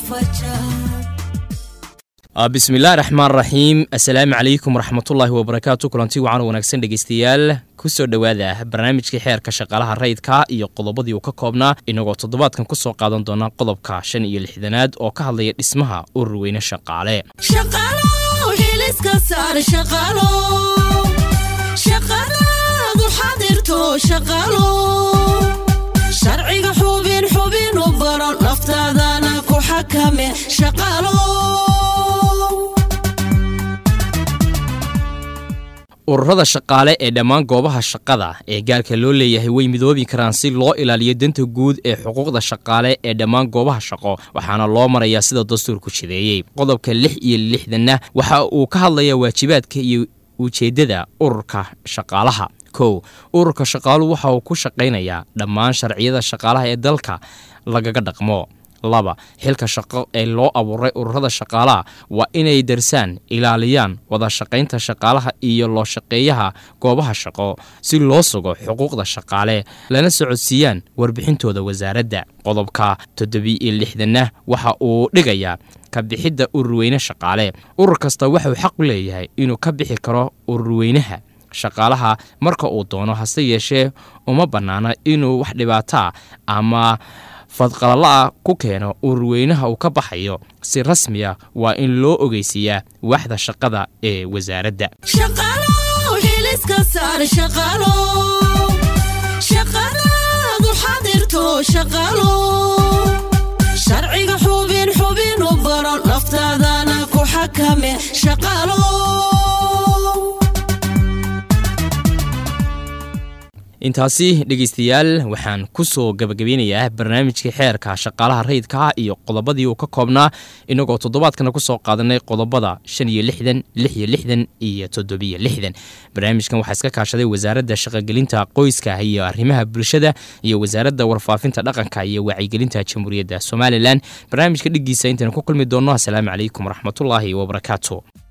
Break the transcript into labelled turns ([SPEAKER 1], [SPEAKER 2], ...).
[SPEAKER 1] bismillahi raxmaan raxiim assalaamu calaykum waraxmatullaahi wabarakaatu kulanti wacan wanaagsan dhegeystayaal kusoo dhowaada barnaamijkii xeerka shaqaalaha rayidka iyo qodobadii uu ka koobnaa inagoo toddobaadkan kusoo qaadan doona qodobka shan iyo lixdanaad oo ka hadlaya dhismaha urur weyne shaqaale
[SPEAKER 2] sharciga xubin xubin u baro naftaadana ku xakame
[SPEAKER 1] ururada shaqaale ee dhammaan goobaha shaqada ee gaarka loo leeyahay way midoobi karaan si loo ilaaliyo danta guud ee xuquuqda shaqaale ee dhammaan goobaha shaqo waxaana loo marayaa sida dastuurku jideeyey qodobka lix iyo lixdanna waxa uu ka hadlayaa waajibaadka iyo ujeeddada ururka shaqaalaha kow ururka shaqaaluhu waxa uu ku shaqaynayaa dhammaan sharciyada shaqaalaha ee dalka lagaga dhaqmo laba xilka shaqo ee loo abuuray ururada shaqaalaha waa inay darsaan ilaaliyaan wada shaqaynta shaqaalaha iyo loo shaqeeyaha goobaha shaqo si loo sugo xuquuqda shaqaale lana socodsiiyaan warbixintooda wasaaradda qodobka toddobiiyo lixdanna waxa uu dhigayaa kabixidda ururweyne shaqaale urur kasta waxauu xaq u leeyahay inuu ka bixi karo ururweynaha shaqaalaha marka uu doono hase yeeshee uma bannaana inuu wax dhibaataa ama fadqalala-a ku keeno ururweynaha uu ka baxayo si rasmiya waa in loo ogeysiiyaa waaxda shaqada ee wasaaradda
[SPEAKER 2] sharciga xubin xubin u baro naftaadana ku xakame shaqaalo
[SPEAKER 1] intaasi dhegeystayaal waxaan ku soo gabagabeynayaa barnaamijkii xeerka shaqaalaha rayidka iyo qodobadii uu ka koobnaa inagoo toddobaadkana kusoo qaadanay qodobada shan iyo lixdan lix iyo lixdan iyo toddobiyo lixdan barnaamijkan waxaa iska kaashaday wasaaradda shaqogelinta qoyska iyo arrimaha bulshada iyo wasaaradda warfaafinta dhaqanka iyo wacyigelinta jamhuuriyadda somalilan barnaamijka dhigiisa intaynu ku kulmi doonno asalaamu calaykum waraxmatullaahi wabarakaatu